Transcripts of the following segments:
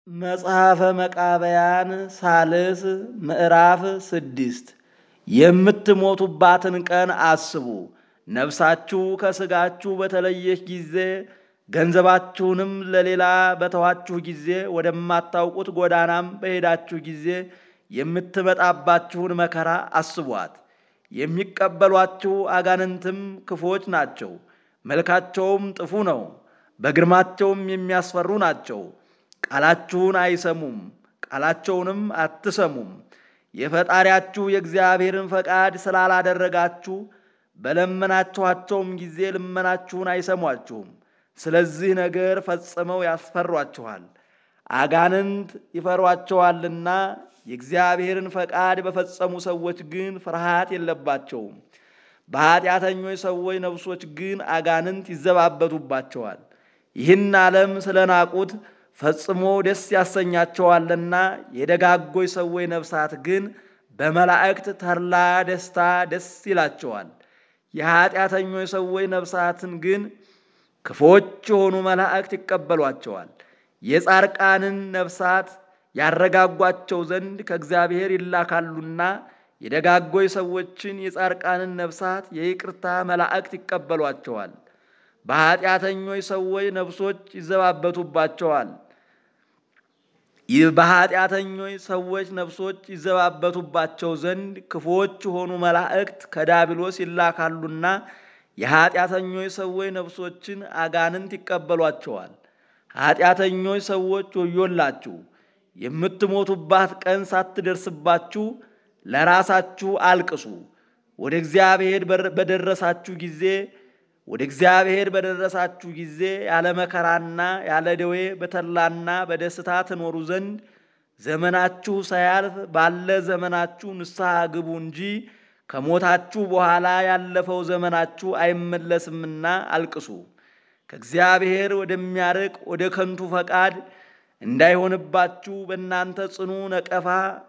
መጽሐፈ መቃብያን ሳልስ ምዕራፍ ስድስት የምትሞቱባትን ቀን አስቡ። ነፍሳችሁ ከሥጋችሁ በተለየች ጊዜ ገንዘባችሁንም ለሌላ በተዋችሁ ጊዜ ወደማታውቁት ጎዳናም በሄዳችሁ ጊዜ የምትመጣባችሁን መከራ አስቧት። የሚቀበሏችሁ አጋንንትም ክፎች ናቸው፣ መልካቸውም ጥፉ ነው፣ በግርማቸውም የሚያስፈሩ ናቸው። ቃላችሁን አይሰሙም፣ ቃላቸውንም አትሰሙም። የፈጣሪያችሁ የእግዚአብሔርን ፈቃድ ስላላደረጋችሁ በለመናችኋቸውም ጊዜ ልመናችሁን አይሰሟችሁም። ስለዚህ ነገር ፈጽመው ያስፈሯችኋል። አጋንንት ይፈሯቸዋልና የእግዚአብሔርን ፈቃድ በፈጸሙ ሰዎች ግን ፍርሃት የለባቸውም። በኃጢአተኞች ሰዎች ነፍሶች ግን አጋንንት ይዘባበቱባቸዋል። ይህን ዓለም ስለናቁት ፈጽሞ ደስ ያሰኛቸዋልና የደጋጎች ሰዎች ነፍሳት ግን በመላእክት ተድላ ደስታ ደስ ይላቸዋል። የኃጢአተኞች ሰዎች ነፍሳትን ግን ክፎች የሆኑ መላእክት ይቀበሏቸዋል። የጻርቃንን ነፍሳት ያረጋጓቸው ዘንድ ከእግዚአብሔር ይላካሉና የደጋጎች ሰዎችን የጻርቃንን ነፍሳት የይቅርታ መላእክት ይቀበሏቸዋል። በኃጢአተኞች ሰዎች ነፍሶች ይዘባበቱባቸዋል። በኃጢአተኞች ሰዎች ነፍሶች ይዘባበቱባቸው ዘንድ ክፉዎች የሆኑ መላእክት ከዳቢሎስ ይላካሉና የኃጢአተኞች ሰዎች ነፍሶችን አጋንንት ይቀበሏቸዋል። ኃጢአተኞች ሰዎች ወዮላችሁ! የምትሞቱባት ቀን ሳትደርስባችሁ ለራሳችሁ አልቅሱ። ወደ እግዚአብሔር በደረሳችሁ ጊዜ ወደ እግዚአብሔር በደረሳችሁ ጊዜ ያለ መከራና ያለ ደዌ በተድላና በደስታ ትኖሩ ዘንድ ዘመናችሁ ሳያልፍ ባለ ዘመናችሁ ንስሐ ግቡ እንጂ ከሞታችሁ በኋላ ያለፈው ዘመናችሁ አይመለስምና አልቅሱ። ከእግዚአብሔር ወደሚያርቅ ወደ ከንቱ ፈቃድ እንዳይሆንባችሁ በእናንተ ጽኑ ነቀፋ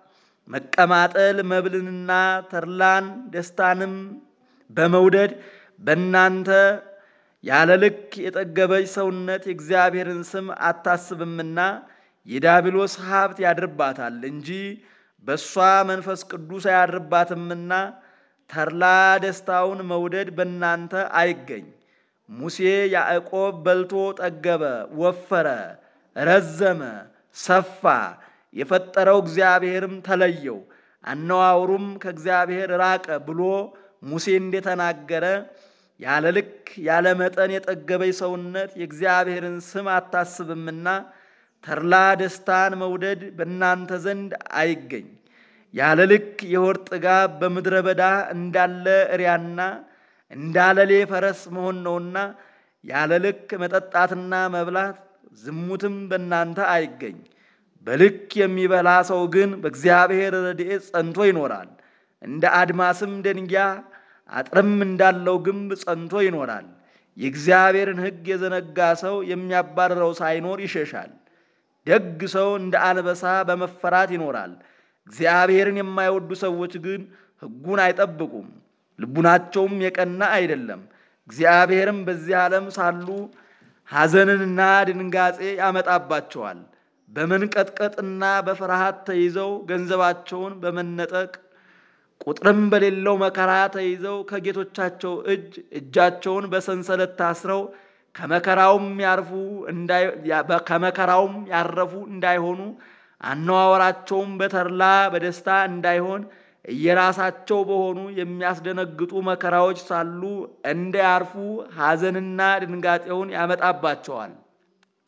መቀማጠል መብልንና ተድላን ደስታንም በመውደድ በእናንተ ያለ ልክ የጠገበች ሰውነት የእግዚአብሔርን ስም አታስብምና የዳቢሎስ ሀብት ያድርባታል እንጂ በእሷ መንፈስ ቅዱስ አያድርባትምና ተድላ ደስታውን መውደድ በእናንተ አይገኝ። ሙሴ ያዕቆብ በልቶ ጠገበ፣ ወፈረ፣ ረዘመ፣ ሰፋ፣ የፈጠረው እግዚአብሔርም ተለየው፣ አነዋውሩም ከእግዚአብሔር ራቀ ብሎ ሙሴ እንደተናገረ ያለ ልክ ያለ መጠን የጠገበች ሰውነት የእግዚአብሔርን ስም አታስብምና ተድላ ደስታን መውደድ በእናንተ ዘንድ አይገኝ። ያለ ልክ የሆድ ጥጋብ በምድረ በዳ እንዳለ እሪያና እንዳለሌ ፈረስ መሆን ነውና ያለ ልክ መጠጣትና መብላት ዝሙትም በእናንተ አይገኝ። በልክ የሚበላ ሰው ግን በእግዚአብሔር ረድኤት ጸንቶ ይኖራል። እንደ አድማስም ደንጊያ አጥርም እንዳለው ግንብ ጸንቶ ይኖራል። የእግዚአብሔርን ሕግ የዘነጋ ሰው የሚያባርረው ሳይኖር ይሸሻል። ደግ ሰው እንደ አንበሳ በመፈራት ይኖራል። እግዚአብሔርን የማይወዱ ሰዎች ግን ሕጉን አይጠብቁም፣ ልቡናቸውም የቀና አይደለም። እግዚአብሔርም በዚህ ዓለም ሳሉ ሐዘንንና ድንጋጼ ያመጣባቸዋል። በመንቀጥቀጥና በፍርሃት ተይዘው ገንዘባቸውን በመነጠቅ ቁጥርም በሌለው መከራ ተይዘው ከጌቶቻቸው እጅ እጃቸውን በሰንሰለት ታስረው ከመከራውም ያርፉ ከመከራውም ያረፉ እንዳይሆኑ አነዋወራቸውም በተድላ በደስታ እንዳይሆን እየራሳቸው በሆኑ የሚያስደነግጡ መከራዎች ሳሉ እንዳያርፉ ሐዘንና ድንጋጤውን ያመጣባቸዋል።